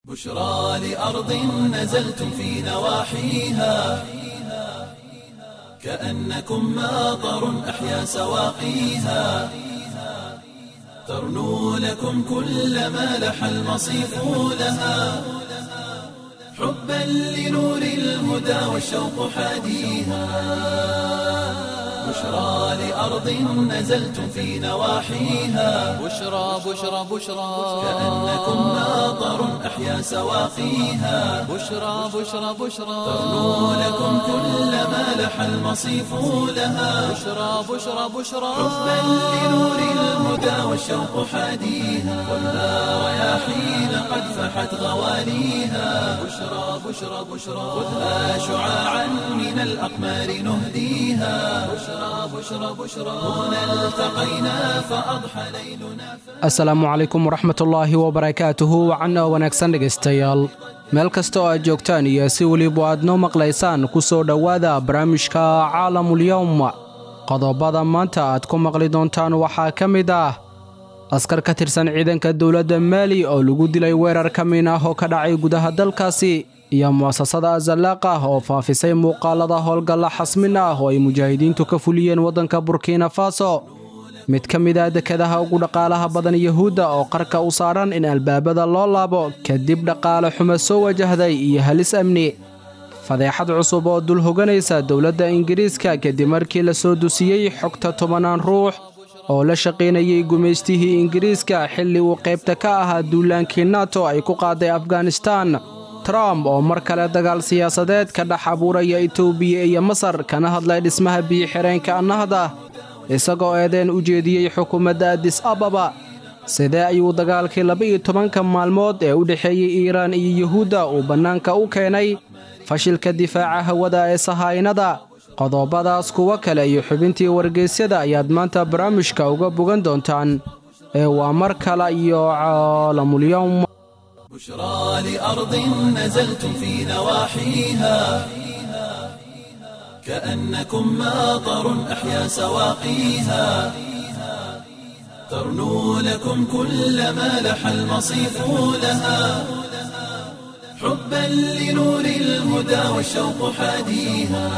بشرى لأرض نزلتم في نواحيها كأنكم ماطر أحيا سواقيها ترنو لكم كل ما لح المصيف لها حبا لنور الهدى والشوق حاديها بشرى لأرض نزلتم في نواحيها بشرى بشرى بشرى كأنكم ماطر أحيا سواقيها بشرى بشرى بشرى ترنو لكم كل ما لح المصيف لها بشرى بشرى بشرى حبا لنور الهدى والشوق حاديها والنار رياحين قد فحت غواليها بشرى بشرى بشرى خذها شعاعا من الأقمار نهديها بشرى بشرى بشرى هنا التقينا فأضحى ليلنا asalaamu calaykum waraxmatullaahi wabarakaatuhu wacanna wanaagsan dhegaystayaal meel kasta oo aad joogtaan iyo si weliba aad noo maqlaysaan ku soo dhowaada barnaamijka caalamulyowm qodobada maanta aad ku maqli doontaan waxaa ka mid ah askar ka tirsan ciidanka dowladda maali oo lagu dilay weerar ka min ah oo ka dhacay gudaha dalkaasi iyo mu'asasada azalaaq ah oo faafisay muuqaalada howlgalla xasmin ah oo ay mujaahidiintu ka fuliyeen waddanka burkina faso mid ka mid ah dekedaha ugu dhaqaalaha badan yuhuudda oo qarka u saaran in albaabada loo laabo kadib dhaqaale xumo soo wajahday iyo halis amni fadeexad cusub oo dul hoganaysa dowladda ingiriiska kadib markii la soo dusiyey xogta tobannaan ruux oo la shaqaynayay gumaystihii ingiriiska xilli uu qaybta ka ahaa duulaankii nato ay ku qaaday afghanistan trump oo mar kale dagaal siyaasadeed ka dhex abuuraya etoobiya iyo masar kana hadlay dhismaha biyo-xireenka annahda isagoo eedeen u jeediyey xukuumadda adis ababa sidee ayuu dagaalkii laba-iyo tobanka maalmood ee u dhexeeyey iiraan iyo yuhuudda uu bannaanka u keenay fashilka difaaca hawada ee sahaynada qodobadaas kuwo kale iyo xubintii wargeysyada ayaad maanta barnaamijka uga bogan doontaan ee waa mar kale iyo caalamulyowm بشرى لأرض نزلتم في نواحيها كأنكم ماطر أحيا سواقيها ترنو لكم كل ما لح المصيف لها حبا لنور الهدى والشوق حاديها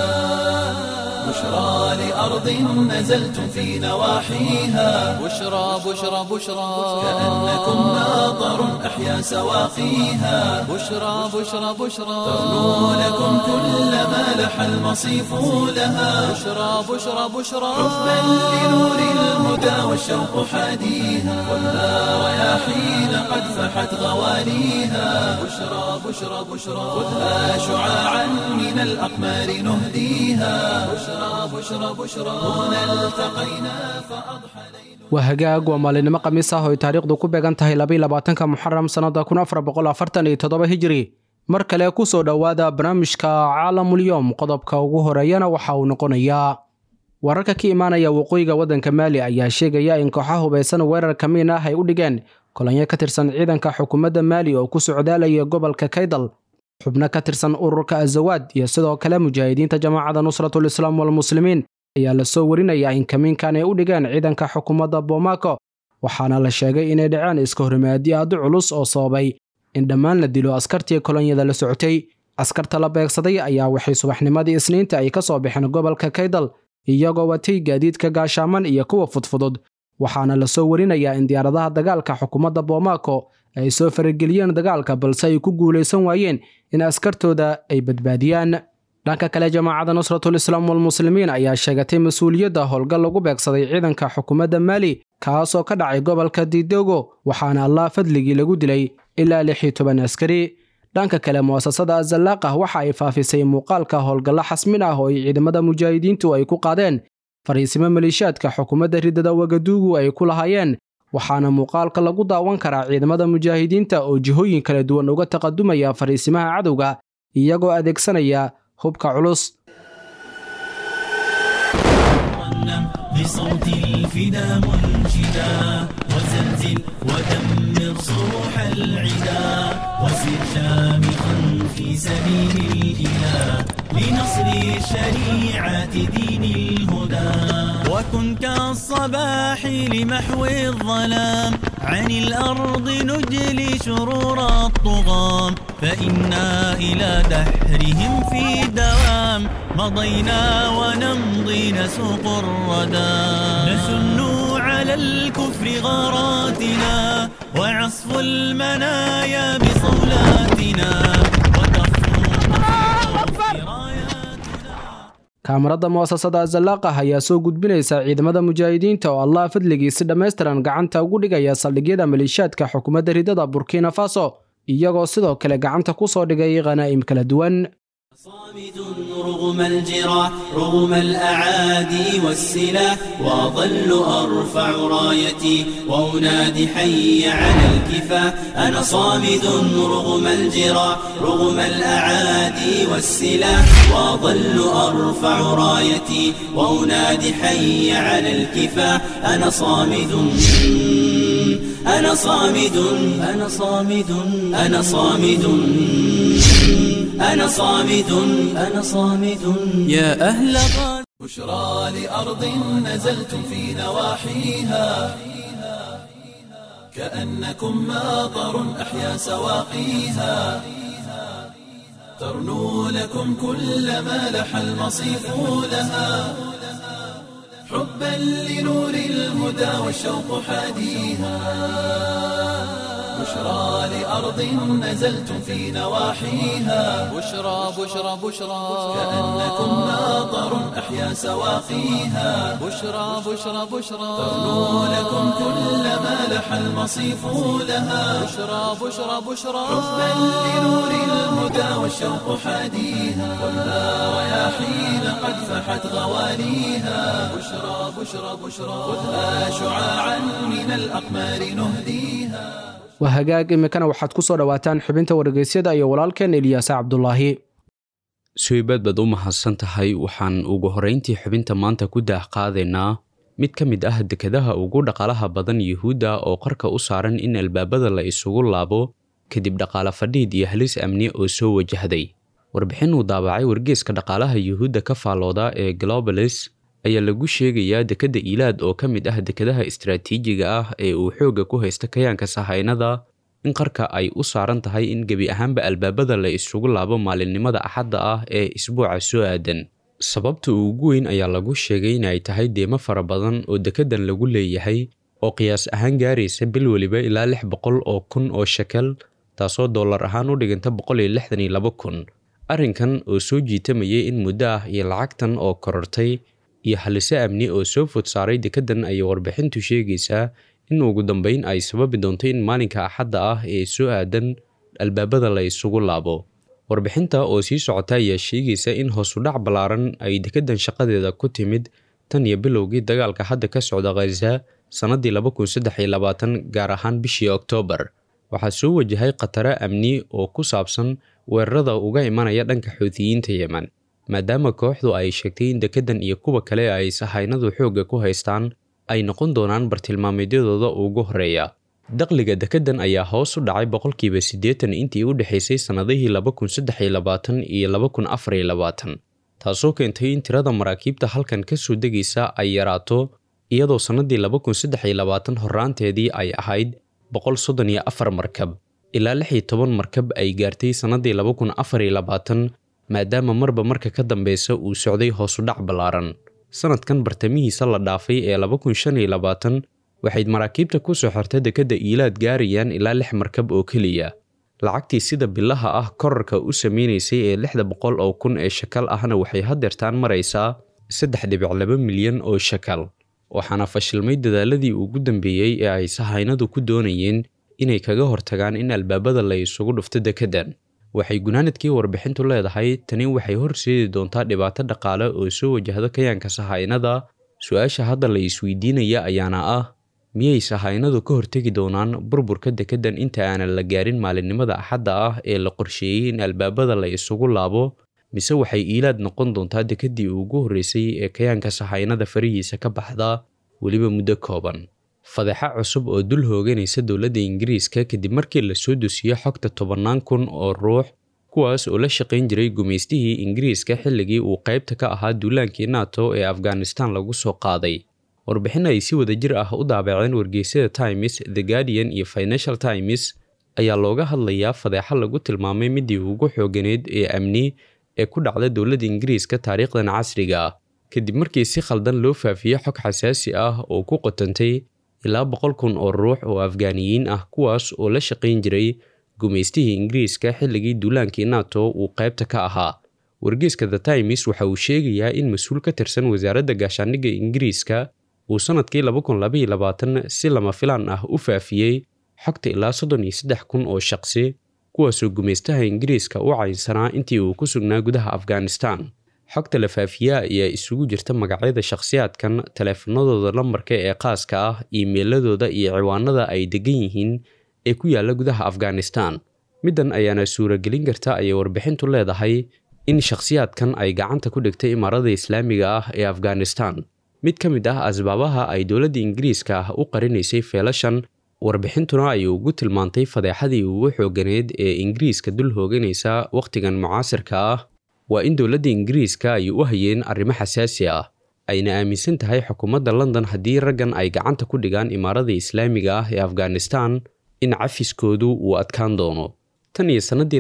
بشرى لأرض نزلتم في نواحيها بشرى بشرى بشرى كأنكم ماطر أحيا سواقيها بشرى بشرى بشرى ترنو لكم كل ما لح المصيف لها بشرى بشرى بشرى حبا لنور الهدى والشوق حاديها والنار رياحين قد فحت غواليها بشرى بشرى بشرى خذها شعاعا من الأقمار نهديها بشرى بشرى بشرى هنا التقينا فأضحى ليل waa hagaag waa maalinimo khamiis ah oo ay taariikhdu ku beegan tahay labaatanka muxaram sannada kun afar boqol afartan iyo toddoba hijiri mar kale ku soo dhowaada barnaamijka caalamulyoom qodobka ugu horeeyana waxa uu noqonayaa wararka ka imaanaya waqooyiga waddanka maali ayaa sheegaya in kooxaha hubaysan weerar kamiin ah ay u dhigeen kolonyo ka tirsan ciidanka xukuumadda maali oo ku socdaalaya gobolka kaydal xubno ka tirsan ururka azawaad iyo sidoo kale mujaahidiinta jamaacada nusratul islaam walmuslimiin ayaa la soo warinayaa in kamiinkan ay u dhigeen ciidanka xukuumadda bomaako waxaana la sheegay inay dhaceen iska horimaadi aad u culus oo sababay in dhammaan la dilo askartii kolonyada la socotay askarta la beegsaday ayaa waxay subaxnimadii isniinta ay ka soo baxeen gobolka kaydal iyagoo watay gaadiidka gaashaaman iyo kuwa fudfudud waxaana la soo warinayaa in diyaaradaha dagaalka xukuumadda bomaako ay soo farageliyeen dagaalka balse ay ku guulaysan waayeen in askartooda ay badbaadiyaan dhanka kale jamaacadda nusratul islaam walmuslimiin ayaa sheegatay mas-uuliyadda howlgal lagu beegsaday ciidanka xukuumadda maali kaasoo ka dhacay gobolka didogo waxaana allah fadligii lagu dilay ilaa lix iyo toban askari dhanka kale mu'asasada azalaaqah waxa ay faafisay muuqaalka howlgallo xasmin ah oo ay ciidamada mujaahidiintu ay ku qaadeen fariisimo maleeshiyaadka xukuumadda ridada wagaduugu ay ku lahaayeen waxaana muuqaalka lagu daawan karaa ciidamada mujaahidiinta oo jihooyin kala duwan uga taqadumaya fariisimaha cadowga iyagoo adeegsanaya hubka culus بصوت الفدا منشدا وزلزل ودمر صروح العدا وسر شامخا في سبيل الإله لنصر الشريعة دين الهدى وكن كالصباح لمحو الظلام عن الأرض نجلي شرور الطغاة فإنا إلى دحرهم في دوام مضينا ونمضي نسوق الردى نسن على الكفر غاراتنا وعصف المنايا بصولاتنا وتخفو في راياتنا kaamarada mu'asasada azalaaqah ayaa soo gudbinaysa ciidamada mujaahidiinta oo allah fadligii si dhammaystiran gacanta ugu dhigaya saldhigyada maleeshiyaadka xukuumadda ridada burkina faso iyagoo sidoo kale gacanta ku soo dhigay khanaa'im kala duwan صامد رغم الجراح رغم الأعادي والسلاح وأظل أرفع رايتي وأنادي حي على الكفاح أنا صامد رغم الجراح رغم الأعادي والسلاح وأظل أرفع رايتي وأنادي حي على الكفاح أنا صامد أنا صامد أنا صامد أنا صامد أنا صامد أنا صامد يا أهل غاد بشرى لأرض نزلتم في نواحيها كأنكم ماطر أحيا سواقيها ترنو لكم كل ما لح المصيف لها حبا لنور الهدى والشوق حاديها بشرى لأرض نزلتم في نواحيها بشرى بشرى بشرى كأنكم ماطر أحيا سواقيها بشرى بشرى بشرى ترنو لكم كل ما لح المصيف لها بشرى بشرى بشرى حبا لنور الهدى والشوق حاديها خذها رياحين قد فحت غواليها بشرى بشرى بشرى خذها شعاعا من الأقمار نهديها waa hagaag imikana waxaad ku soo dhowaataan xubinta wargeysyada iyo walaalkeen eliyaase cabdulaahi suibaad baad u mahadsan tahay waxaan ugu horrayntii xubinta maanta ku daah qaadaynaa mid ka mid ah dekadaha ugu dhaqaalaha badan yuhuudda oo qarka u saaran in albaabada la isugu laabo kadib dhaqaale fadhiid iyo halis amni oo soo wajahday warbixin uu daabacay wargeeska dhaqaalaha yuhuudda ka faallooda ee globalis ayaa lagu sheegayaa dekadda iilaad oo ka mid ah dekadaha istaraatiijiga ah ee uu xoogga ku haysta kayaanka sahaynada in qarka ay u saaran tahay in gebi ahaanba albaabada la isugu laabo maalinimada axadda ah ee isbuuca soo aadan sababta ugu weyn ayaa lagu sheegay inay tahay deemo fara badan oo dekeddan lagu leeyahay oo qiyaas ahaan gaaraysa bil weliba ilaa lix boqol oo kun oo shekel taasoo dollar ahaan u dhiganta boqol iyo lixdan iyo laba kun arrinkan oo soo jiitamayay in muddo ah iyo lacagtan oo korortay iyo haliso amni oo soo fod saaray dekeddan ayay warbixintu sheegaysaa in ugu dambeyn ay sababi doonto in maalinka axadda ah ee soo aadan albaabada la isugu laabo warbixinta oo sii socota ayaa sheegaysa in hoosudhac ballaaran ay dekeddan shaqadeeda ku timid tan iyo bilowgii dagaalka hadda ka socda khaza sannaddii laba kun saddex iyo labaatan gaar ahaan bishii oktoobar waxaa soo wajahay khataro amni oo ku saabsan weerarada uga imanaya dhanka xuutiyiinta yemen maadaama kooxdu ay sheegtay in dekeddan iyo kuwa kale ay sahaynadu xoogga ku haystaan ay noqon doonaan bartilmaameedyadooda ugu horreeya dakhliga dekeddan ayaa hoos u dhacay boqolkiiba siddeetan intii u dhexaysay sannadihii laba kun saddex iyo labaatan iyo laba kun afar iyo labaatan taasoo keentay in tirada maraakiibta halkan ka soo degaysa ay yaraato iyadoo sannaddii laba kun saddex iyo labaatan horraanteedii ay ahayd boqol soddon iyo afar markab ilaa lix iyo toban markab ay gaartay sannaddii laba kun afar iyo labaatan maadaama marba marka ka dambeysa uu socday hoosudhac ballaaran sanadkan bartamihiisa la dhaafay ee laba kun shan iyo labaatan waxayd maraakiibta ku soo xorta dekedda iilaad gaarayaan ilaa lix markab oo keliya lacagtii sida bilaha ah korarka u sameynaysay ee lixda boqol oo kun ee shakal ahna waxay haddeertaan maraysaa saddex dhibic laba milyan oo shakal waxaana fashilmay dadaaladii ugu dambeeyey ee ay sahaynadu ku doonayeen inay kaga hortagaan in albaabada la isugu dhufto dekeddan waxay gunaanadkii warbixintu leedahay tani waxay horseedi doontaa dhibaato dhaqaale oo soo wajahda kayaanka sahaynada su-aasha hadda la isweydiinaya ayaana ah miyay sahaynadu ka hortegi doonaan burburka dekeddan inta aanan la gaarin maalinimada axadda ah ee la qorsheeyey in albaabada la isugu laabo mise waxay iilaad noqon doontaa dekeddii ugu horreysay ee kayaanka sahaynada farihiisa ka baxda weliba muddo kooban fadeexa cusub oo dul hooganaysa dowladda ingiriiska kadib markii la soo dosiyo xogta tobannaan kun oo ruux kuwaas oo la shaqayn jiray gumaystihii ingiriiska xilligii uu qaybta ka ahaa duulaankii nato ee afghanistan lagu soo qaaday warbixin ay si wada jir ah u daabaceen wargeysyada times the guardian iyo financial times ayaa looga hadlayaa fadeexo lagu tilmaamay midii ugu xooganeyd ee amni ee ku dhacda dowladda ingiriiska taariikhdan casriga ah kadib markii si khaldan loo faafiyey xog xasaasi ah oo ku qotantay ilaa boqol kun oo ruux oo afgaaniyiin ah kuwaas oo la shaqayn jiray gumaystihii ingiriiska xilligii duulaankii nato uu qaybta ka ahaa wargeyska the times waxa uu sheegayaa in mas-uul ka tirsan wasaaradda gaashaandhigga ingiriiska uu sannadkii si lama filaan ah u faafiyey xogta ilaa soddon iyo saddex kun oo shaqsi kuwaasoo gumaystaha ingiriiska u caynsanaa intii uu ku sugnaa gudaha afghanistan xogta la faafiyaa ayaa isugu jirta magacyada shakhsiyaadkan taleefanadooda lambarka ee qaaska ah iimeyladooda iyo ciwaanada ay degan yihiin ee ku yaalla gudaha afghanistan middan ayaana suuragelin karta ayay warbixintu leedahay in shakhsiyaadkan ay gacanta ku dhigtay imaarada islaamiga ah ee afghanistan mid ka mid ah asbaabaha ay dowladda ingiriiska ah u qarinaysay feelashan warbixintuna ay ugu tilmaantay fadeexadii ugu xooganeed ee ingiriiska dul hooganaysa wakhtigan mucaasirka ah waa in dowladda ingiriiska ay u hayeen arrimo xasaasi ah ayna aaminsan tahay xukuumadda london haddii raggan ay gacanta ku dhigaan imaarada islaamiga ah ee afghanistan in cafiskoodu uu adkaan doono tan iyo sannadii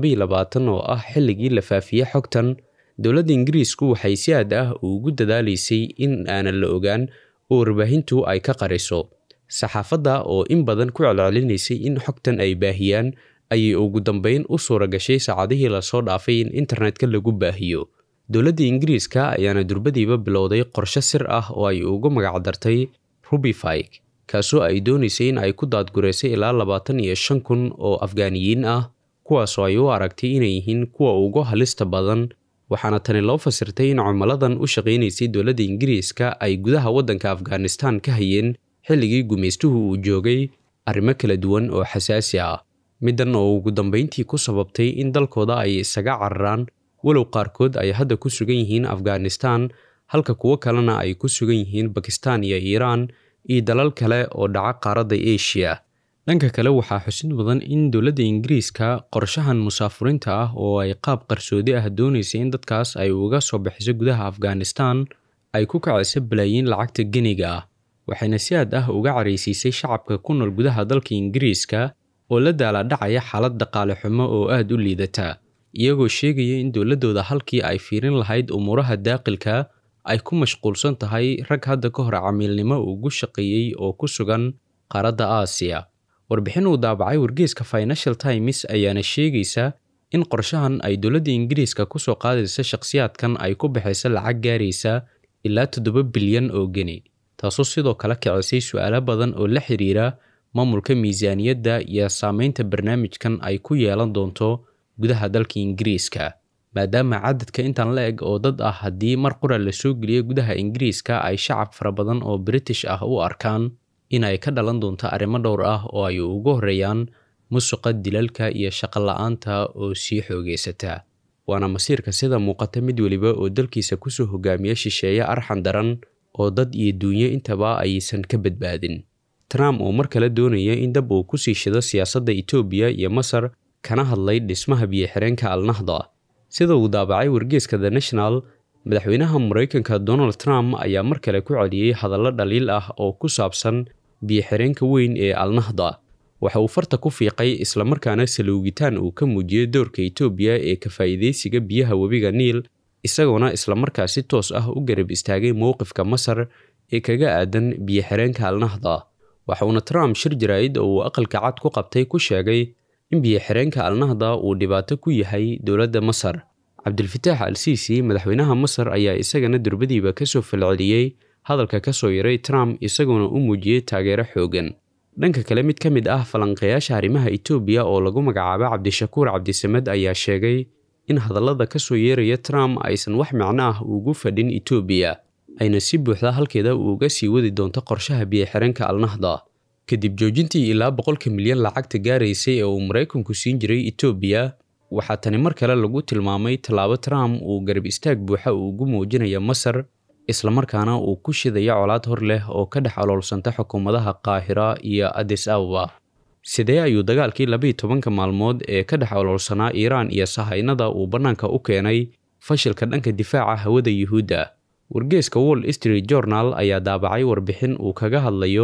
oo ah xilligii la faafiyey xogtan dowladda ingiriisku waxay si aad ah ugu dadaalaysay in aanan la ogaan oo warbaahintu ay ka qariso saxaafadda oo in badan ku celcelinaysay in xogtan ay baahiyaan ayay ugu dambeyn u suura gashay saacadihii lasoo dhaafay in internetka lagu baahiyo dowladda ingiriiska ayaana durbadiiba bilowday qorshe sir ah oo ay ugu magacdartay rubifig kaasoo ay doonaysay in ay ku daadgureysay ilaa labaatan iyo shan kun oo afgaaniyiin ah kuwaasoo ay u aragtay inay yihiin kuwa ugu halista badan waxaana tani loo fasirtay in cumaladan u shaqaynaysay dowladda ingiriiska ay gudaha waddanka afghanistan ka hayeen xilligii gumaystuhu uu joogay arrimo kala duwan oo xasaasi ah middan oo ugu dambayntii ku sababtay in dalkooda ay isaga cararaan walow qaarkood ay hadda ku sugan yihiin afghanistan halka kuwo kalena ay ku sugan yihiin bakistan iyo iiraan iyo dalal kale oo dhaca qaaradda asia dhanka kale waxaa xusid mudan in dowladda ingiriiska qorshahan musaafuriinta ah oo ay qaab qarsoodi ah doonaysay in dadkaas ay uga soo bixiso gudaha afghanistan ay ku kacayso balaayiin lacagta geniga ah waxayna si aad ah uga caraysiisay shacabka ku nool gudaha dalka ingiriiska oo la daaladhacaya xaalad dhaqaale xumo oo aad u liidata iyagoo sheegaya in dowladdooda halkii ay fiirin lahayd umuuraha daaqilka ay ku mashquulsan tahay rag hadda ka hor camiilnimo ugu shaqeeyey oo ku sugan qaaradda aasiya warbixin uu daabacay wargeyska financial times ayaana sheegaysa in qorshahan ay dowladda ingiriiska ku soo qaadaysa shakhsiyaadkan ay ku baxaysa lacag gaaraysa ilaa toddoba bilyan oo geni taasoo sidoo kale kicisay su-aalo badan oo la xiriira maamulka miisaaniyadda iyo saameynta barnaamijkan ay ku yeelan doonto gudaha dalka ingiriiska maadaama cadadka intan la eg oo dad ah haddii mar qura la soo geliyo gudaha ingiriiska ay shacab fara badan oo british ah u arkaan in ay ka dhalan doonto arrimo dhowr ah oo ay ugu horreeyaan musuqa dilalka iyo shaqo la-aanta oo sii xoogeysata waana masiirka sida muuqata mid weliba oo dalkiisa kusoo hogaamiya shisheeye arxan daran oo dad iyo duunyo intaba aysan ka badbaadin trump oo mar kale doonaya in dab uu kusii shido siyaasadda etoobiya iyo masar kana hadlay dhismaha biyo-xireenka alnahda sida uu daabacay wargeeska the national madaxweynaha maraykanka donald trump ayaa mar kale ku celiyey hadallo dhaliil ah oo ku saabsan biyo-xireenka weyn ee alnahda waxa uu farta ku fiiqay islamarkaana salowgitaan uu ka muujiyey doorka etoobiya ee ka faa'iidaysiga biyaha webiga niil isagoona islamarkaa si toos ah u garab istaagay mowqifka masar ee kaga aadan biyo-xireenka alnahda waxauna trump shir jaraa'id oo uu aqalka cad ku qabtay ku sheegay in biyo-xireenka alnahda uu dhibaato ku yahay dowladda masar cabdilfataax al siisi madaxweynaha masar ayaa isagana durbadiiba kasoo falceliyey hadalka ka soo yaray trump isagoona u muujiyey taageero xoogan dhanka kale mid ka mid ah falanqeeyaasha arrimaha etoobiya oo lagu magacaabo cabdishakuur cabdisamed ayaa sheegay in hadallada ka soo yeeraya trump aysan wax micno ah ugu fadhin etoobiya ayna si buuxda halkeeda uuga sii wadi doonto qorshaha biyo-xireenka alnahda kadib joojintii ilaa boqolka milyan lacagta gaaraysay ee uu maraykanku siin jiray etoobiya waxaa tani mar kale lagu tilmaamay tallaabo trump uu garab istaag buuxa ugu muujinaya masar islamarkaana uu ku shidaya colaad hor leh oo ka dhex aloolsanta xukuumadaha qaahira iyo adis ababa sidee ayuu dagaalkii labiiy tobanka maalmood ee ka dhex oloolsanaa iiraan iyo sahaynada uu bannaanka u keenay fashilka dhanka difaaca hawada yuhuudda wargeeska wall street journal ayaa daabacay warbixin uu kaga hadlayo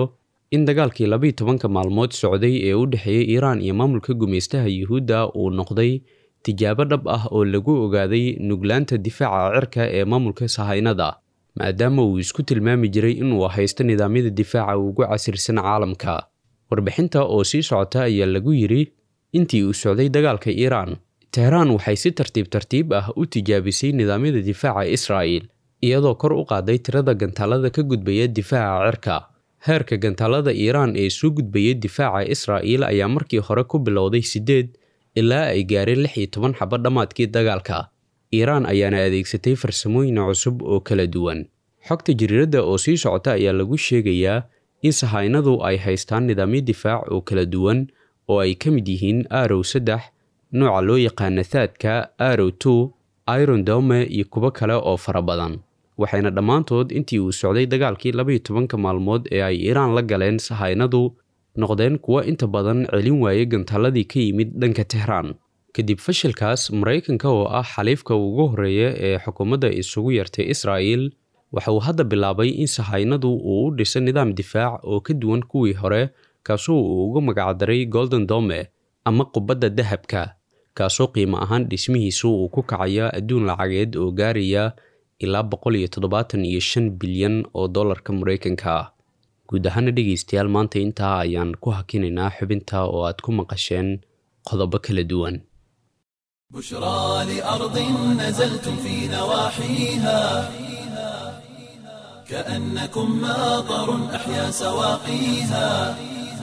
in dagaalkii labiyi tobanka maalmood socday ee u dhexeeyey iiraan iyo maamulka gumaystaha yuhuudda uu noqday tijaabo dhab ah oo lagu ogaaday nuglaanta difaaca cirka ee maamulka sahaynada maadaama uu isku tilmaami jiray inuu haysto nidaamyada difaaca ugu casirsan caalamka warbixinta oo sii socota ayaa lagu yidhi intii uu socday dagaalka iiraan tehraan waxay si tartiib tartiib ah u tijaabisay nidaamyada difaaca israa'il iyadoo kor u qaaday tirada gantaalada ka gudbaya difaaca cirka heerka gantaalada iiraan ee soo gudbaya difaaca israa'il ayaa markii hore ku bilowday siddeed ilaa ay gaareen lix iyo toban xabo dhammaadkii dagaalka iiraan ayaana adeegsatay farsamooyin cusub oo kala duwan xogta jariiradda oo sii socota ayaa lagu sheegayaa in sahaynadu ay haystaan nidaamyo difaac oo kala duwan oo ay ka mid yihiin arow saddex nooca loo yaqaana thaadka arow two iron dome iyo kuwo kale oo fara badan waxayna dhammaantood intii uu socday dagaalkii labaiyo tobanka maalmood ee ay iiraan la galeen sahaynadu noqdeen kuwo inta badan celin waayay gantaaladii ka yimid dhanka tehraan kadib fashilkaas maraykanka oo ah xaliifka ugu horreeya ee xukuumadda isugu yartay israa'il waxa uu hadda bilaabay in sahaynadu uu u dhiso nidaam difaac oo ka duwan kuwii hore kaasoo uu ugu magacdaray golden dome ama qubadda dahabka kaasoo qiimo ahaan dhismihiisu uu ku kacaya adduun lacageed oo gaaraya ilaa boqol iyo toddobaatan iyo shan bilyan oo dollarka maraykanka ah guud ahaana dhegaystayaal maanta intaa ayaan ku hakinaynaa xubinta oo aad ku maqasheen qodobo kala duwan بشرى لأرض نزلتم في نواحيها كأنكم ماطر أحيا سواقيها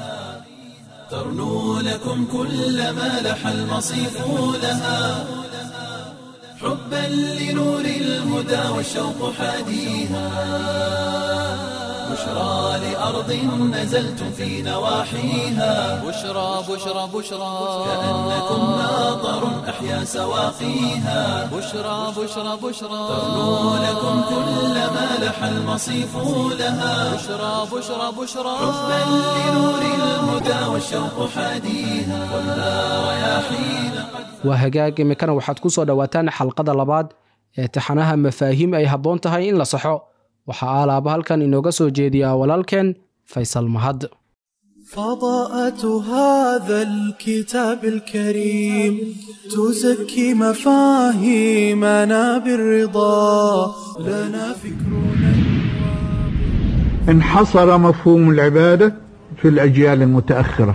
ترنو لكم كل ما لح المصيف لها حبا لنور الهدى والشوق حاديها بشرى لأرض نزلتم في نواحيها بشرى بشرى بشرى كأنكم ماطر أحيا سواقيها بشرى بشرى بشرى ترنو لكم كل ما لح المصيف لها بشرى بشرى بشرى حبا لنور الهدى والشوق حاديها والنار رياحين waa hagaag imikana waxaad ku soo dhowaataan xalqada labaad ee taxanaha mafaahiim ay habboon tahay in la saxo waxaa aalaaba halkan inooga soo jeediyaa walaalkeen faysal mahad فضاءة هذا الكتاب الكريم تزكي مفاهيمنا بالرضا لنا فكرنا انحصر مفهوم العبادة في الأجيال المتأخرة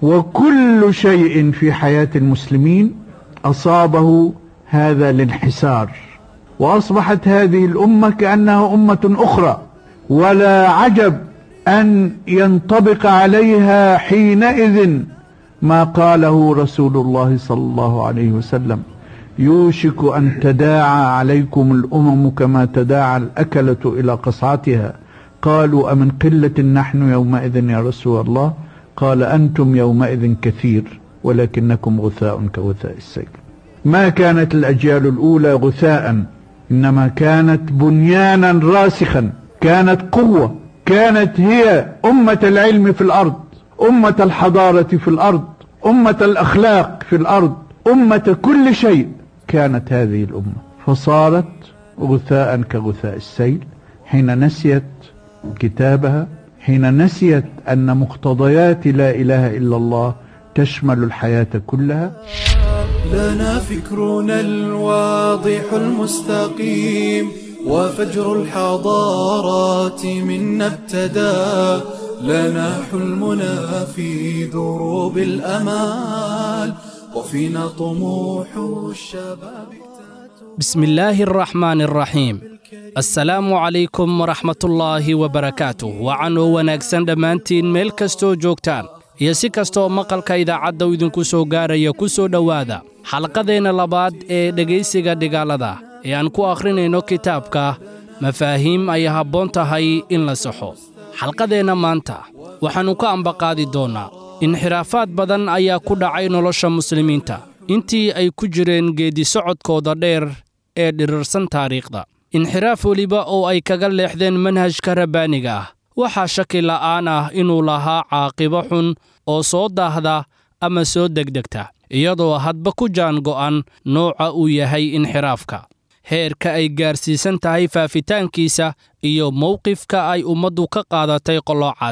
وكل شيء في حياة المسلمين أصابه هذا الانحسار وأصبحت هذه الأمة كأنها أمة أخرى ولا عجب أن ينطبق عليها حينئذ ما قاله رسول الله صلى الله عليه وسلم يوشك أن تداعى عليكم الأمم كما تداعى الأكلة إلى قصعتها قالوا أمن قلة نحن يومئذ يا رسول الله قال أنتم يومئذ كثير ولكنكم غثاء كغثاء السيل ما كانت الأجيال الأولى غثاء إنما كانت بنيانا راسخا كانت قوة كانت هي أمة العلم في الأرض أمة الحضارة في الأرض أمة الأخلاق في الأرض أمة كل شيء كانت هذه الأمة فصارت غثاء كغثاء السيل حين نسيت كتابها حين نسيت أن مقتضيات لا إله إلا الله تشمل الحياة كلها لنا فكرنا الواضح المستقيم وفجر الحضارات منا ابتدى لنا حلمنا في دروب الأمال وفينا طموح الشباب بسم الله الرحمن الرحيم assalaamu calaykum waraxmatullaahi wabarakaatuh wacanoo wanaagsan dhammaantiin meel kastoo joogtaan iyo si kastooo maqalka idaacadda u idinku soo gaaraya ku soo dhowaada xalqadeenna labaad ee dhegaysiga dhigaalada ee aan ku akhrinayno kitaabka mafaahiim ay habboon tahay in la saxo xalqadeenna maanta waxaannu ka ambaqaadi doonnaa inxiraafaad badan ayaa ku dhacay nolosha muslimiinta intii ay ku jireen geeddi-socodkooda dheer ee dhirirsan taariikhda inxiraaf weliba oo ay kaga leexdeen manhajka rabbaaniga ah waxaa shaki la'aan ah inuu lahaa caaqibo xun oo soo daahda ama soo degdegta iyadoo hadba ku jaan go'an nooca uu yahay inxiraafka heerka ay gaarsiisan tahay faafitaankiisa iyo mowqifka ay ummaddu ka qaadatay qoloocaasi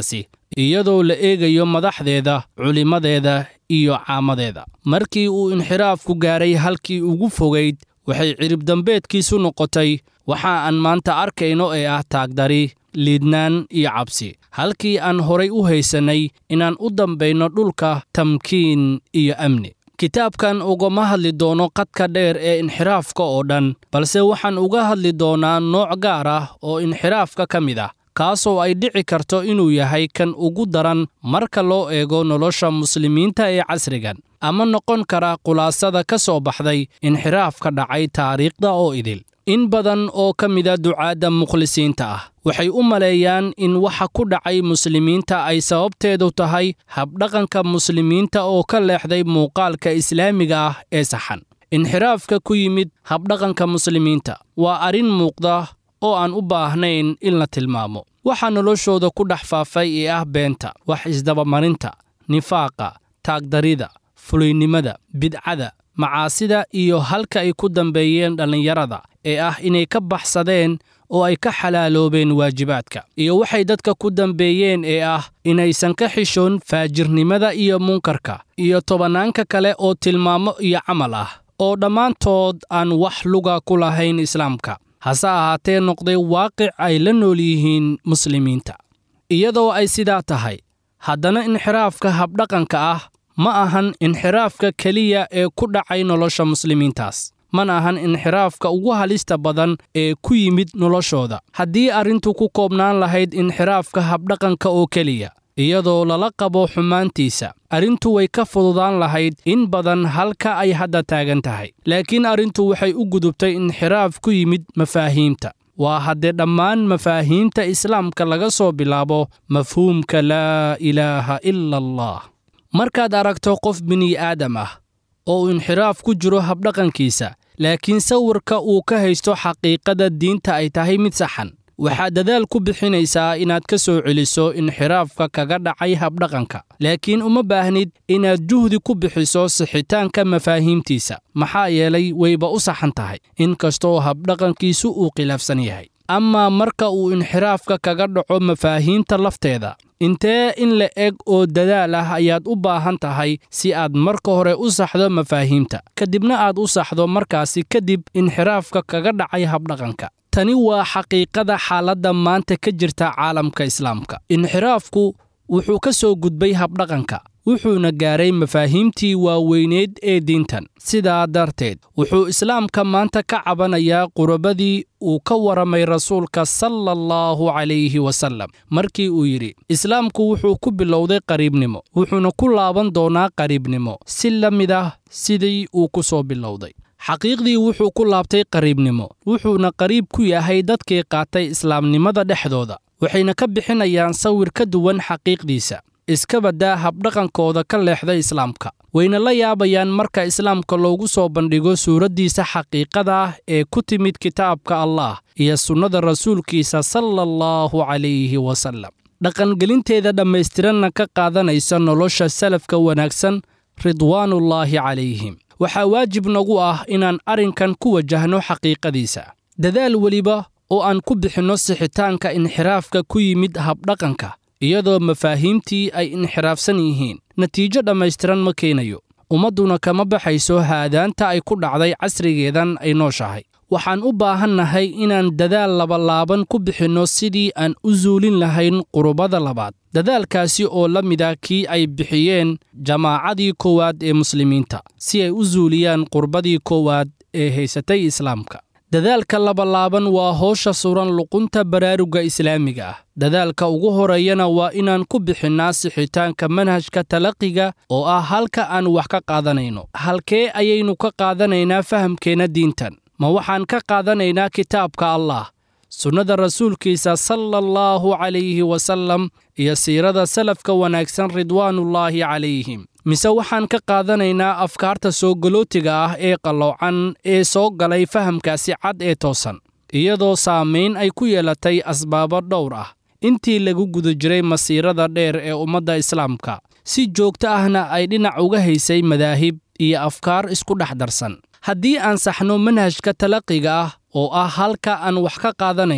iyadoo la eegayo madaxdeeda culimmadeeda iyo caamadeeda markii uu inxiraafku gaaray halkii ugu fogayd waxay ciribdambeedkiisu noqotay waxa aan maanta arkayno ee ah taagdari liidnaan iyo cabsi halkii aan horay u haysannay inaan u dambayno dhulka tamkiin iyo amni kitaabkan ugama hadli doono qadka dheer ee inxiraafka oo dhan balse waxaan uga hadli doonaa nooc gaar ah oo inxiraafka ka mid ah kaasoo ay dhici karto inuu yahay kan ugu daran marka loo eego nolosha muslimiinta ee casrigan ama noqon kara khulaasada ka soo baxday inxiraaf ka dhacay taariikhda oo idil in badan oo ka mida ducaadda mukhlisiinta ah waxay u maleeyaan in waxa ku dhacay muslimiinta ay sababteedu tahay habdhaqanka muslimiinta oo ka leexday muuqaalka islaamiga ah ee saxan inxiraafka ku yimid habdhaqanka muslimiinta waa arrin muuqda oo aan u baahnayn in la tilmaamo waxaa noloshooda ku dhex faafay ee ah beenta wax isdabamarinta nifaaqa taagdarida fuliynimada bidcada macaasida iyo halka ay ku dambeeyeen dhallinyarada ee ah inay ka baxsadeen oo ay ka xalaaloobeen waajibaadka iyo waxay dadka ku dambeeyeen ee ah inaysan ka xishoon faajirnimada iyo munkarka iyo tobannaanka kale oo tilmaamo iyo camal ah oo dhammaantood aan wax luga ku lahayn islaamka hase ahaatee noqday waaqic ay la nool yihiin muslimiinta iyadoo ay sidaa tahay haddana inxiraafka habdhaqanka ah ma ahan inxiraafka keliya ee ku dhacay nolosha muslimiintaas mana ahan inxiraafka ugu halista badan ee ku yimid noloshooda haddii arrintu ku koobnaan lahayd inxiraafka habdhaqanka oo keliya iyadoo lala qabo xumaantiisa arrintu way ka fududaan lahayd in badan halka ay hadda taagan tahay laakiin arrintu waxay u gudubtay inxiraaf ku yimid mafaahiimta waa haddee dhammaan mafaahiimta islaamka laga soo bilaabo mafhuumka laa ilaaha ila allah markaad aragto qof bini'aadam ah oo uu inxiraaf ku jiro habdhaqankiisa laakiin sawirka uu ka haysto xaqiiqada diinta ay tahay mid saxan waxaad dadaal ku bixinaysaa inaad ka soo celiso inxiraafka kaga dhacay habdhaqanka laakiin uma baahnid inaad juhdi ku bixiso sixitaanka mafaahiimtiisa maxaa yeelay wayba u saxan tahay inkastoo habdhaqankiisu uu khilaafsan yahay amaa marka uu inxiraafka kaga dhaco mafaahiimta lafteeda intee in la eg oo dadaal ah ayaad u baahan tahay si aad marka hore u saxdo mafaahiimta kadibna aad u saxdo markaasi kadib inxiraafka kaga dhacay habdhaqanka tani waa xaqiiqada xaaladda maanta ka jirta caalamka islaamka inxiraafku wuxuu ka soo gudbay habdhaqanka wuxuuna gaaray mafaahiimtii waaweyneed ee diintan sidaa darteed wuxuu islaamka maanta ka cabanayaa qurabadii uu ka waramay rasuulka sala allahu calayhi wasallam markii uu yidhi islaamku wuxuu ku bilowday qariibnimo wuxuuna ku laaban doonaa qariibnimo si la mid ah sidii uu ku soo bilowday xaqiiqdii wuxuu ku laabtay qariibnimo wuxuuna qariib ku yahay dadkii qaatay islaamnimada dhexdooda waxayna ka bixinayaan sawir ka duwan xaqiiqdiisa iska baddaa habdhaqankooda ka leexda islaamka wayna la yaabayaan marka islaamka loogu soo bandhigo suuraddiisa xaqiiqada ah ee ku timid kitaabka allah iyo sunnada rasuulkiisa sala allahu calayhi wasallam dhaqangelinteeda dhammaystiranna ka qaadanaysa nolosha salafka wanaagsan ridwaanullaahi calayhim waxaa waajib nagu ah inaan arrinkan ku wajahno xaqiiqadiisa dadaal weliba oo aan ku bixinno sixitaanka inxiraafka ku yimid habdhaqanka iyadoo mafaahiimtii ay inxiraafsan yihiin natiijo dhammaystiran ma keenayo ummadduna kama baxayso haadaanta ay ku dhacday casrigeedan ay nooshahay waxaan u baahannahay inaan dadaal labalaaban ku bixinno sidii aan u suulin lahayn qurubada labaad dadaalkaasi oo la mida kii ay bixiyeen jamaacadii koowaad ee muslimiinta si ay u suuliyaan qurbadii koowaad ee haysatay islaamka dadaalka labalaaban waa hoosha suran luqunta baraaruga islaamiga ah dadaalka ugu horeeyana waa inaan ku bixinnaa sixitaanka manhajka talaqiga oo ah halka aan wax ka qaadanayno halkee ayaynu ka qaadanaynaa fahamkeenna diintan ma waxaan ka qaadanaynaa kitaabka allah sunnada rasuulkiisa sala allahu calayhi wasallam iyo siirada salafka wanaagsan ridwaanullaahi calayhim mise waxaan ka qaadanaynaa afkaarta soo galootiga ah ee qalloocan ee soo galay fahamkaasi cad ee toosan iyadoo saamayn ay ku yeelatay asbaabo dhowr ah intii lagu guda jiray masiirada dheer ee ummadda islaamka si joogto ahna ay dhinac uga haysay madaahib iyo afkaar isku dhex darsan haddii aan saxno manhajka talaqiga ah oo ah halka aan wax ka qaadanayno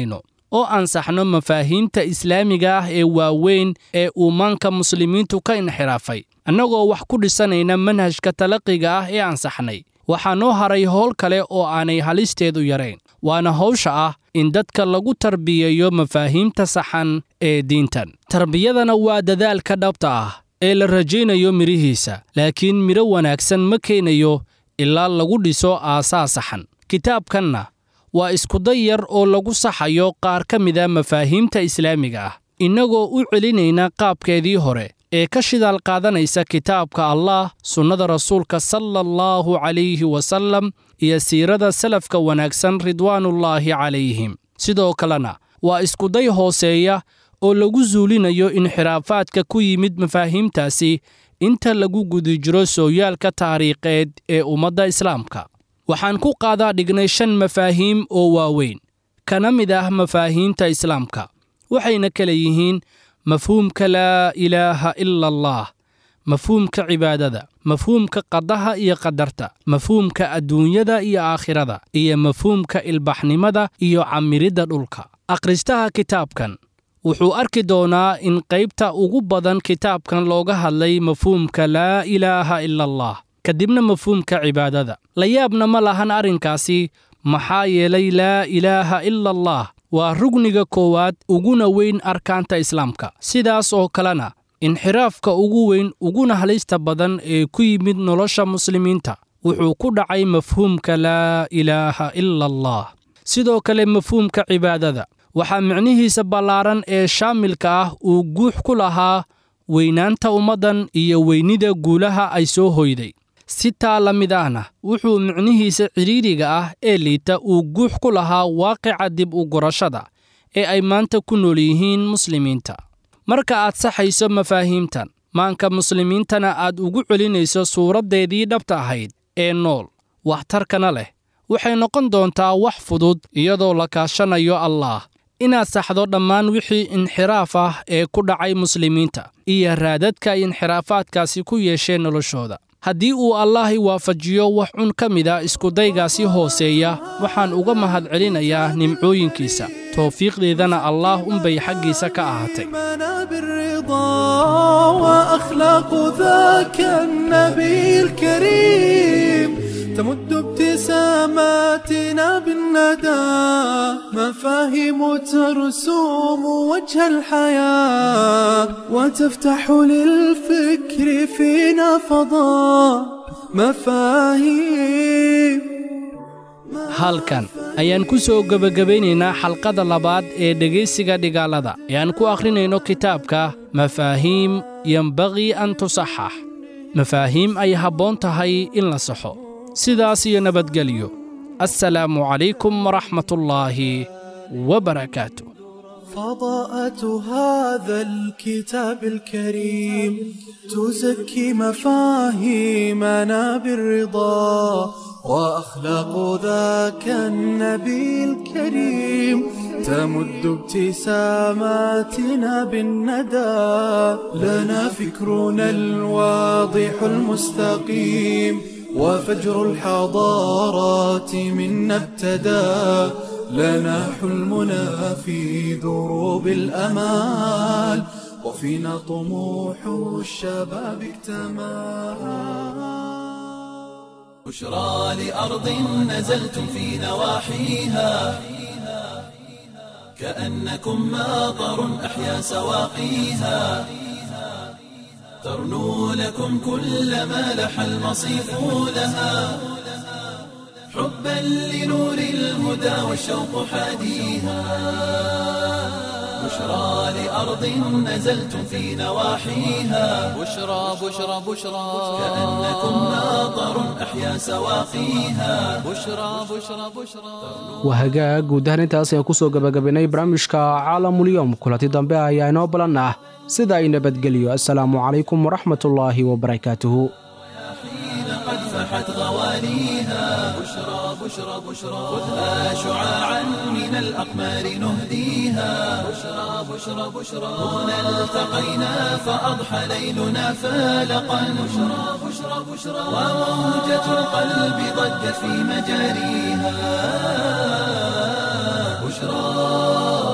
oo ansaxno mafaahiimta islaamiga ah ee waaweyn ee uu maanka muslimiintu ka inxiraafay annagoo wax ku dhisanayna manhajka talaqiga ah ee ansaxnay waxaa noo haray howl kale oo aanay halisteedu yarayn waana hawsha ah in dadka lagu tarbiyeeyo mafaahiimta saxan ee diintan tarbiyadana waa dadaalka dhabta ah ee la rajaynayo midhihiisa laakiin midho wanaagsan ma keenayo ilaa lagu dhiso aasaas saxan kitaabkanna waa iskuday yar oo lagu saxayo qaar ka mida mafaahiimta islaamiga ah innagoo u celinayna qaabkeedii hore ee ka shidaal qaadanaysa kitaabka allah sunnada rasuulka sala allahu calayhi wasallam iyo siirada salafka wanaagsan ridwaanullaahi calayhim sidoo kalena waa iskuday hooseeya oo lagu suulinayo inxiraafaadka ku yimid mafaahiimtaasi inta lagu guda jiro sooyaalka taariikheed ee ummadda islaamka waxaan ku qaadaa dhignay shan mafaahiim oo waaweyn kana mid ah mafaahiimta islaamka waxayna kala yihiin mafhuumka laa ilaaha ila allah mafhuumka cibaadada mafhuumka qadaha iyo qadarta mafhuumka adduunyada iyo aakhirada iyo mafhuumka ilbaxnimada iyo camiridda dhulka akhristaha kitaabkan wuxuu arki doonaa in qaybta ugu badan kitaabkan looga hadlay mafhuumka laa ilaaha ila allah kadibna mafhuumka cibaadada la yaabna ma lahan arrinkaasi maxaa yeelay laa ilaaha ila allah waa rugniga koowaad uguna weyn arkaanta islaamka sidaas oo kalena inxiraafka ugu weyn uguna halista badan ee ku yimid nolosha muslimiinta wuxuu ku dhacay mafhuumka laa ilaaha ila allah sidoo kale mafhuumka cibaadada waxaa micnihiisa ballaaran ee shaamilka ah uu guux ku lahaa weynaanta ummaddan iyo weynida guulaha ay soo hoyday si taa la mid ahna wuxuu micnihiisa cidhiidriga ah ee liita uu guux ku lahaa waaqica dib u gurashada ee ay maanta ku nool yihiin muslimiinta marka aad saxayso mafaahiimtan maanka muslimiintana aad ugu celinayso suuraddeedii dhabta ahayd ee nool waxtarkana leh waxay noqon doontaa wax fudud iyadoo la kaashanayo allaah inaad saxdo dhammaan wixii inxiraaf ah ee ku dhacay muslimiinta iyo raadadka ay inxiraafaadkaasi ku yeesheen noloshooda haddii uu allaahi waafajiyo wax cun ka mida iskudaygaasi hooseeya waxaan uga mahad celinayaa nimcooyinkiisa towfiiqdeedana allaah unbay xaggiisa ka ahaatay وأخلاق ذاك النبي الكريم تمد ابتساماتنا بالندى مفاهيم ترسوم وجه الحياة وتفتح للفكر فينا فضاء مفاهيم halkan ayaan ku soo gebagabaynaynaa xalqada labaad ee dhegaysiga dhigaalada ee aan ku akhrinayno kitaabka mafaahiim yembaqii an tusaxax mafaahiim ay habboon tahay in la saxo sidaas iyo nabadgelyo assalaamu calaykum waraxmatullaahi wabarakaatu فضاءة هذا الكتاب الكريم تزكي مفاهيمنا بالرضا وأخلاق ذاك النبي الكريم تمد ابتساماتنا بالندى لنا فكرنا الواضح المستقيم وفجر الحضارات منا ابتدى لنا حلمنا في دروب الأمال وفينا طموح الشباب اكتمل بشرى لأرض نزلتم في نواحيها كأنكم ماطر أحيا سواقيها ترنو لكم كل ما لح المصيف لها حبا لنور الهدى والشوق حاديها بشرى لأرض نزلتم في نواحيها بشرى بشرى بشرى كأنكم ماطر أحيا سواقيها بشرى بشرى بشرى waa hagaag guud ahaan intaas ayaan kusoo gabagabaynay barnaamijka caalamulyoom kulanti dambe ayaa inoo balan ah sida ay nabadgeliyo assalaamu calaykum waraxmatullaahi wabarakaatuhu حين قد فحت غوانيها بشرى بشرى بشرى خذها شعاعا من الأقمار نهديها بشرى بشرى بشرى هنا التقينا فأضحى ليلنا فالقا بشرى بشرى بشرى وموجة القلب ضجت في مجاريها بشرى